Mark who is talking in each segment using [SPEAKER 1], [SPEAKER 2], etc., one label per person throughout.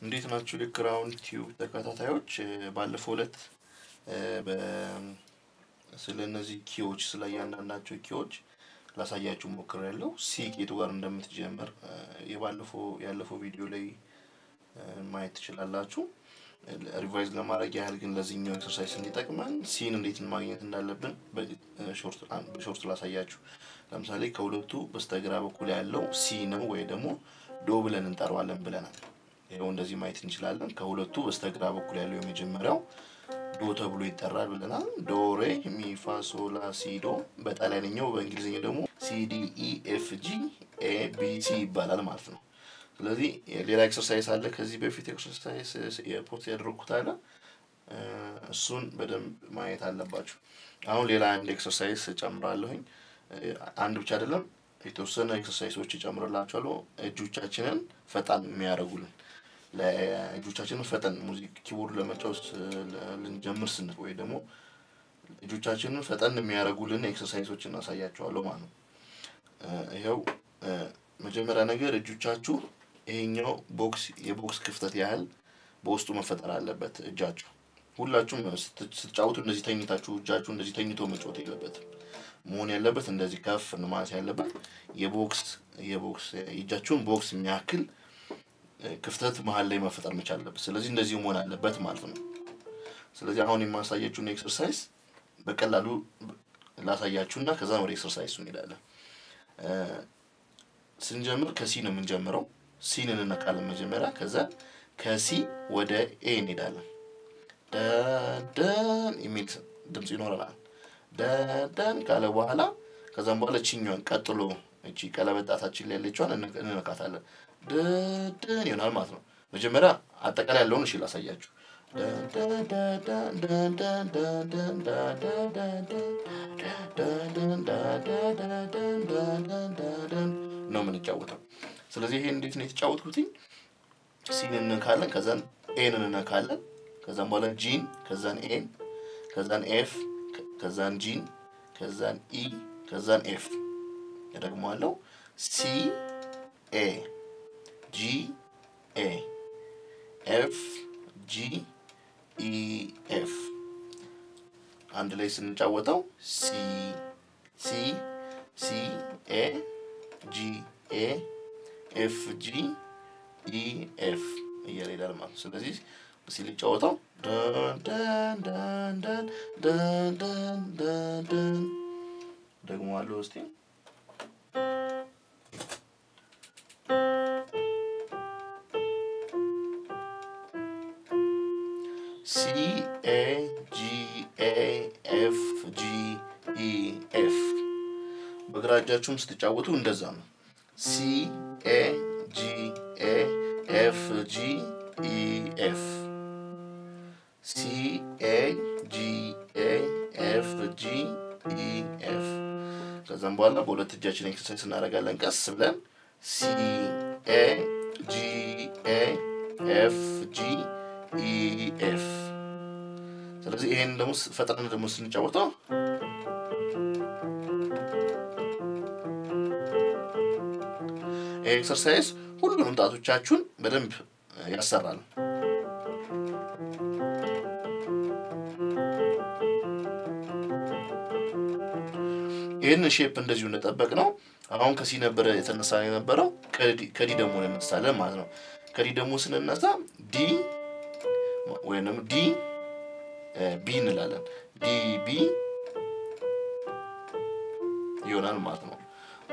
[SPEAKER 1] እንዴት ናችሁ? ልክ ራውንድ ቲዩብ ተከታታዮች ባለፈው ዕለት ስለ እነዚህ ኪዎች ስለ እያንዳንዳቸው ኪዎች ላሳያችሁ ሞክሬያለሁ። ሲ ኬቱ ጋር እንደምትጀምር የባለፈው ያለፈው ቪዲዮ ላይ ማየት ትችላላችሁ። ሪቫይዝ ለማድረግ ያህል ግን ለዚህኛው ኤክሰርሳይዝ እንዲጠቅመን ሲን እንዴት ማግኘት እንዳለብን በሾርት ላሳያችሁ። ለምሳሌ ከሁለቱ በስተግራ በኩል ያለው ሲ ነው ወይ ደግሞ ዶ ብለን እንጠራዋለን ብለናል። ይኸው እንደዚህ ማየት እንችላለን። ከሁለቱ በስተግራ በኩል ያለው የመጀመሪያው ዶ ተብሎ ይጠራል ብለናል። ዶ ሬ ሚ ፋ ሶ ላ ሲ ዶ። በጣሊያንኛው በእንግሊዝኛው ደግሞ ሲ ዲ ኢ ኤፍ ጂ ኤ ቢ ሲ ይባላል ማለት ነው። ስለዚህ ሌላ ኤክሰርሳይዝ አለ። ከዚህ በፊት ኤክሰርሳይዝ የፖስት ያደረግኩት አለ። እሱን በደንብ ማየት አለባችሁ። አሁን ሌላ አንድ ኤክሰርሳይዝ ጨምራለሁኝ። አንድ ብቻ አይደለም፣ የተወሰነ ኤክሰርሳይሶች ይጨምርላችኋለሁ። እጆቻችንን ፈጣን የሚያደርጉልን ለእጆቻችንን ፈጠን ሙዚክ ኪቦርድ ለመጫወት ልንጀምር ስንል ወይ ደግሞ እጆቻችንን ፈጠን የሚያደርጉልን ኤክሰርሳይሶች እናሳያቸዋለሁ ማለት ነው። ይኸው መጀመሪያ ነገር እጆቻችሁ ይሄኛው ቦክስ የቦክስ ክፍተት ያህል በውስጡ መፈጠር አለበት። እጃችሁ ሁላችሁም ስትጫወቱ እንደዚህ ተኝታችሁ እጃችሁ እንደዚህ ተኝቶ መጫወት የለበትም። መሆን ያለበት እንደዚህ ከፍ ማለት ያለበት የቦክስ የቦክስ የእጃችሁን ቦክስ የሚያክል ክፍተት መሀል ላይ መፈጠር መቻል አለበት። ስለዚህ እንደዚህ መሆን አለበት ማለት ነው። ስለዚህ አሁን የማሳያችሁን ኤክሰርሳይዝ በቀላሉ ላሳያችሁና ከዛ ወደ ኤክሰርሳይዙ እንሄዳለን። ስንጀምር ከሲ ነው የምንጀምረው። ሲን እንነካለን መጀመሪያ። ከዛ ከሲ ወደ ኤ እንሄዳለን። ደደን የሚል ድምፅ ይኖረናል። ደደን ካለ በኋላ ከዛም በኋላ ችኛዋን ቀጥሎ እቺ ቀለበት ጣታችን ላይ ያለችዋን እንነካታለን። ደደን ይሆናል ማለት ነው። መጀመሪያ አጠቃላይ ያለውን እሺ ላሳያችሁ። ነው የምንጫወተው። ስለዚህ ይሄ እንዴት ነው የተጫወትኩትኝ? ሲን እንነካለን፣ ከዛን ኤን እንነካለን፣ ከዛን በኋላ ጂን፣ ከዛን ኤን፣ ከዛን ኤፍ፣ ከዛን ጂን፣ ከዛን ኢ፣ ከዛን ኤፍ እደግመዋለሁ። ሲ ኤ ጂ ኤ ኤፍ ጂ ኢ ኤፍ አንድ ላይ ስንጫወተው ሲ ሲ ሲ ኤ ጂ ኤ ኤፍ ጂ ኢ ኤፍ እያለ ሄዳል ማለት ነው። ስለዚህ ሲል ጫወተው ደግሞ አለው እስቲ ሲ ኤ ጂ ኤ ኤፍ ጂ ኢ ኤፍ በግራ እጃችሁም ስትጫወቱ እንደዛ ነው። ሲ ኤ ጂ ኤ ኤፍ ጂ ኢ ኤፍ ሲ ኤ ጂ ኤ ኤፍ ጂ ኢ ኤፍ ከዛም በኋላ በሁለት እጃችን ኤክሰርሳይዝ እናደርጋለን ቀስ ብለን ሲ ኤ ጂ ኤ ኤፍ ጂ ኢ ኤፍ ስለዚህ ይሄን ደግሞ ፈጥነን ደግሞ ስንጫወተው ይሄ ኤክሰርሳይዝ ሁሉንም ጣቶቻችሁን በደንብ ያሰራል። ይህንን ሼፕ እንደዚሁ እንደጠበቅ ነው። አሁን ከሲ ነበረ የተነሳ የነበረው ከዲ ደግሞ እንነሳለን ማለት ነው። ከዲ ደግሞ ስንነሳ ዲ ወይም ደግሞ ዲ ቢ እንላለን። ዲ ቢ ይሆናል ማለት ነው።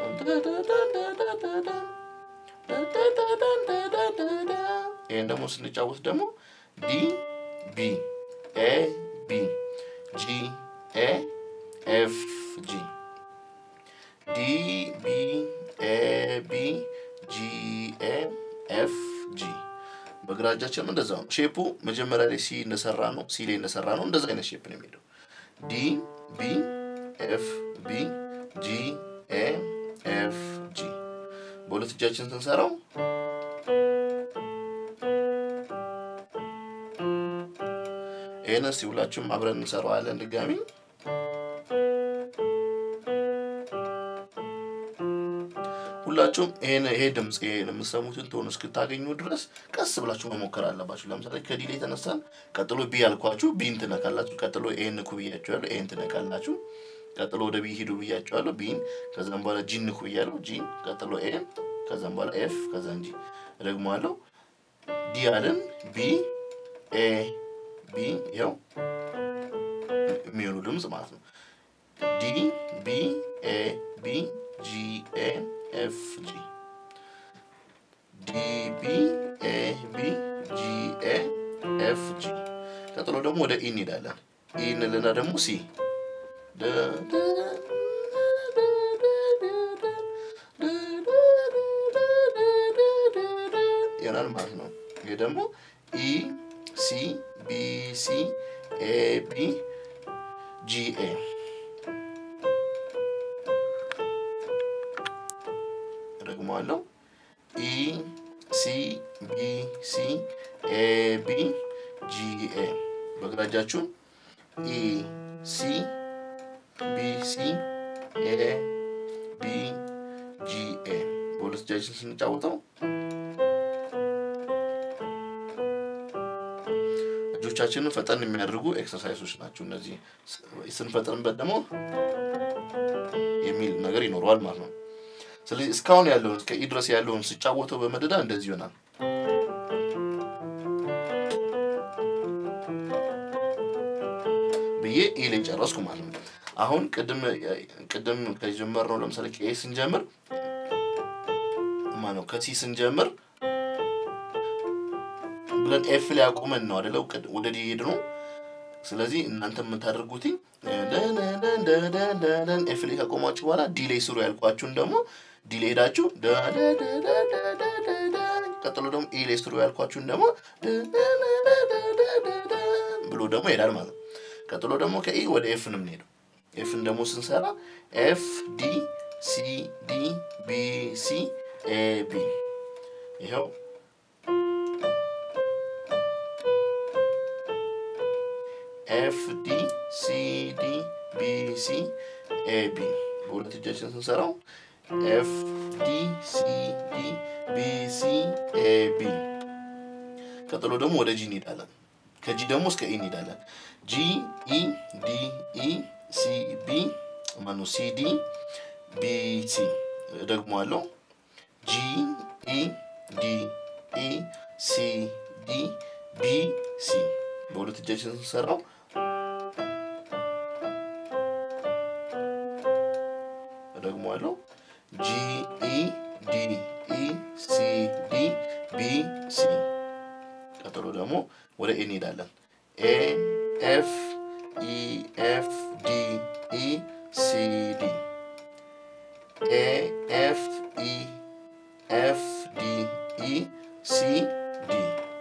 [SPEAKER 1] ይህን ደግሞ ስንጫወት ደግሞ ዲ ቢ ኤ ቢ ጂ ኤ ኤፍ ጂ ዲ ቢ ኤ ቢ ጂ ኤ ኤፍ ጂ በግራ እጃችንም እንደዛ ነው። ሼፑ መጀመሪያ ላይ ሲ እንደሰራ ነው ሲ ላይ እንደሰራ ነው። እንደዛ አይነት ሼፕ ነው የሚሄደው። ዲ ቢ ኤፍ ቢ ጂ ኤ ኤፍ ጂ በሁለት እጃችን ስንሰራው ይህን እስቲ ሁላችሁም አብረን እንሰራዋለን ድጋሚ ሁላችሁም ይሄን ይሄ ድምፅ ይሄ የምትሰሙትን ቶን እስክታገኙ ድረስ ቀስ ብላችሁ መሞከር አለባችሁ። ለምሳሌ ከዲሌ የተነሳን ቀጥሎ ቢ ያልኳችሁ ቢን ትነካላችሁ። ቀጥሎ ኤን ንኩ ብያችኋለሁ፣ ኤን ትነካላችሁ። ቀጥሎ ወደ ቢ ሂዱ ብያችኋለሁ፣ ቢን። ከዛም በኋላ ጂን ንኩ ብያለሁ፣ ጂን። ቀጥሎ ኤን፣ ከዛም በኋላ ኤፍ፣ ከዛም ጂ። እደግመዋለሁ። ዲ አለን፣ ቢ ኤ ቢ፣ ይኸው የሚሆኑ ድምፅ ማለት ነው። ዲ ቢ ኤ ቢ ጂ ኤ ኤፍ ጂ ዲ ቢ ኤ ቢ ጂ ኤ ኤፍ ጂ። ቀጥሎ ደግሞ ወደ ኢ እንሄዳለን። ኢ እንልና ደግሞ ሲ ይሆናል ማለት ነው። ይህ ደግሞ ኢ ሲ ቢ ሲ ኤ ቢ ጂ ኤ ደግመዋለሁ። ኢ ሲ ቢ ሲ ኤ ቢ ጂ ኤ በግራ እጃችሁን ኢ ሲ ቢ ሲ ኤ ቢ ጂ ኤ በሁለት እጃችን ስንጫወተው እጆቻችንን ፈጠን የሚያደርጉ ኤክሰርሳይሶች ናቸው። እነዚህ ስንፈጥንበት ደግሞ የሚል ነገር ይኖረዋል ማለት ነው። ስለዚህ እስካሁን ያለውን እስከ ኢ ድረስ ያለውን ስጫወተው በመደዳ እንደዚህ ይሆናል። ብዬ ኤ ላይ ጨረስኩ ማለት ነው። አሁን ቅድም ቅድም ከጀመርነው ለምሳሌ ከኤ ስንጀምር ማነው ከሲ ስንጀምር ብለን ኤፍ ላይ አቁመን ነው አደለው ወደ ዲ ሄድ ነው። ስለዚህ እናንተ የምታደርጉትኝ ኤፍ ላይ ካቆማችሁ በኋላ ዲ ላይ ስሩ ያልኳችሁን ደግሞ ዲ ላይ ሄዳችሁ ቀጥሎ ደግሞ ኢ ላይ ስሩ ያልኳችሁን ደግሞ ብሎ ደግሞ ይሄዳል ማለት ነው። ቀጥሎ ደግሞ ከኢ ወደ ኤፍ ነው የምንሄደው። ኤፍን ደግሞ ስንሰራ ኤፍ ዲ ሲ ዲ ቢ ሲ ኤ ቢ ይኸው ኤፍ ዲ ሲ ዲ ቢ ሲ ኤ ቢ በሁለት እጃችን ስንሰራው ኤፍ ዲ ሲ ዲ ቢ ሲ ኤ ቢ። ቀጥሎ ደግሞ ወደ ጂ እንሄዳለን። ከጂ ደግሞ እስከ ኢ እንሄዳለን። ጂ ኢ ዲ ኢ ሲ ቢ ማኑ ሲ ዲ ቢ ሲ ደግሞ አለው ጂ ኢ ዲ ኢ ሲ ዲ ቢ ሲ በሁለት እጃችን ስንሰራው ደግሞ አለው ጂ ኢ ዲ ኢ ሲ ዲ ቢ ሲ ቀጥሎ ደግሞ ወደ ኤ እንሄዳለን። ኤ ኤፍ ኢ ኤፍ ዲ ኢ ሲ ዲ ኤ ኤፍ ኢ ኤፍ ዲ ኢ ሲ ዲ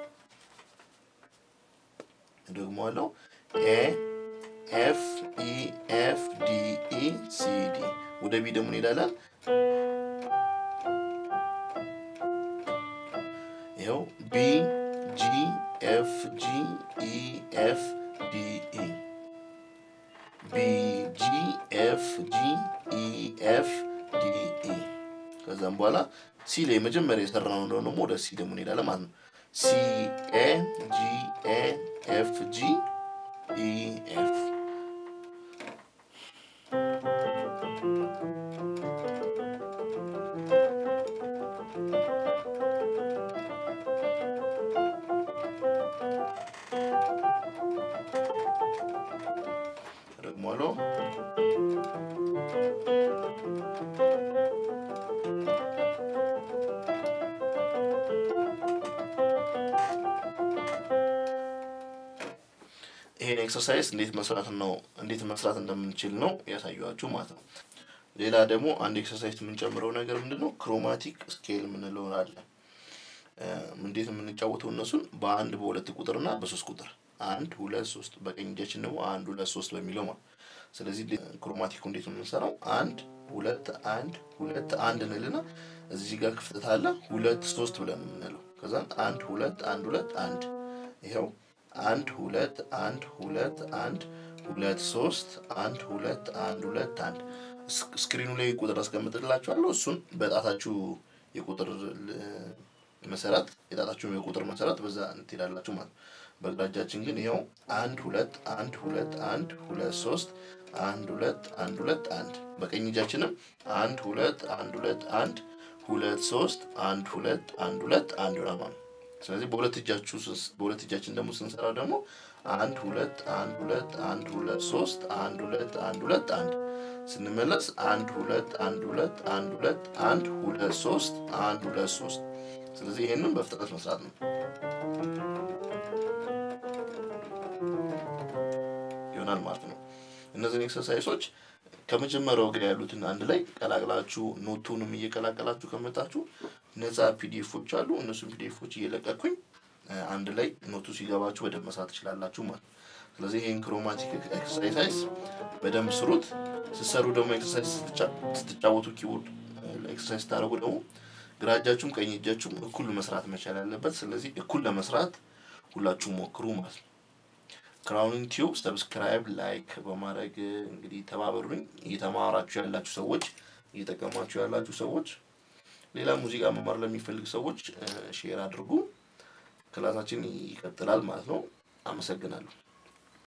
[SPEAKER 1] ደግሞ አለው ኤ ኤፍ ኢ ኤፍ ዲ ኢ ሲ ዲ ወደ ቢ ደግሞ እንሄዳለን። ይኸው ቢ ጂ ኤፍ ጂ ኢ ኤፍ ዲ ኢ ቢ ጂ ኤፍ ጂ ኢ ኤፍ ዲ ኢ ከዛም በኋላ ሲ ላይ መጀመሪያ የሰራነው እንደሆነ ደግሞ ወደ ሲ ደግሞ እንሄዳለን ማለት ነው። ሲ ኤ ጂ ኤ ኤፍ ጂ ኢ ኤፍ ደግሞ አለው ይሄን ኤክሰርሳይዝ እንዴት መስራት ነው እንዴት መስራት እንደምንችል ነው ያሳየኋችሁ ማለት ነው። ሌላ ደግሞ አንድ ኤክሰርሳይዝ የምንጨምረው ነገር ምንድን ነው? ክሮማቲክ ስኬል የምንለው አለ። እንዴት የምንጫወተው እነሱን በአንድ በሁለት ቁጥር እና በሶስት ቁጥር አንድ ሁለት ሶስት በቀኝ እጃችን ደግሞ አንድ ሁለት ሶስት በሚለው ማለት ስለዚህ ክሮማቲኩ እንዴት ነው የምንሰራው? አንድ ሁለት አንድ ሁለት አንድ እንልና እዚህ ጋር ክፍተት አለ ሁለት ሶስት ብለን የምንለው ከዛ አንድ ሁለት አንድ ሁለት አንድ ይኸው አንድ ሁለት አንድ ሁለት አንድ ሁለት ሶስት አንድ ሁለት አንድ ሁለት አንድ ስክሪኑ ላይ ቁጥር አስቀምጥላችኋለሁ። እሱን በጣታችሁ የቁጥር መሰረት የጣታችሁን የቁጥር መሰረት በዛ ትሄዳላችሁ ማለት ነው። በግራ እጃችን ግን ይኸው አንድ ሁለት አንድ ሁለት አንድ ሁለት ሶስት አንድ ሁለት አንድ ሁለት አንድ በቀኝ እጃችንም አንድ ሁለት አንድ ሁለት አንድ ሁለት ሶስት አንድ ሁለት አንድ ሁለት አንድ ይሆናል ማለት ነው። ስለዚህ በሁለት እጃችሁ በሁለት እጃችን ደግሞ ስንሰራ ደግሞ አንድ ሁለት አንድ ሁለት አንድ ሁለት ሶስት አንድ ሁለት አንድ ሁለት አንድ ስንመለስ አንድ ሁለት አንድ ሁለት አንድ ሁለት አንድ ሁለት ሶስት አንድ ሁለት ሶስት ስለዚህ ይሄንን በፍጥነት መስራት ነው ይሆናል ማለት ነው። እነዚህን ኤክሰርሳይሶች ከመጀመሪያው ጋር ያሉትን አንድ ላይ ቀላቅላችሁ ኖቱንም እየቀላቀላችሁ ከመጣችሁ ነፃ ፒዲኤፎች አሉ። እነሱን ፒዲኤፎች እየለቀኩኝ አንድ ላይ ኖቱ ሲገባችሁ በደንብ መስራት ትችላላችሁ ማለት ነው። ስለዚህ ይህን ክሮማቲክ ኤክሰርሳይዝ በደንብ ስሩት። ስትሰሩ ደግሞ ኤክሰርሳይዝ ስትጫወቱ ኪቦርድ ኤክሰርሳይዝ ስታደርጉ ደግሞ ግራ እጃችሁም ቀኝ እጃችሁም እኩል መስራት መቻል ያለበት። ስለዚህ እኩል ለመስራት ሁላችሁ ሞክሩ ማለት ነው። ክራውኒንግ ቲዩብ ሰብስክራይብ፣ ላይክ በማድረግ እንግዲህ ተባበሩኝ። እየተማራችሁ ያላችሁ ሰዎች፣ እየጠቀማችሁ ያላችሁ ሰዎች፣ ሌላ ሙዚቃ መማር ለሚፈልግ ሰዎች ሼር አድርጉ። ክላሳችን ይቀጥላል ማለት ነው። አመሰግናለሁ።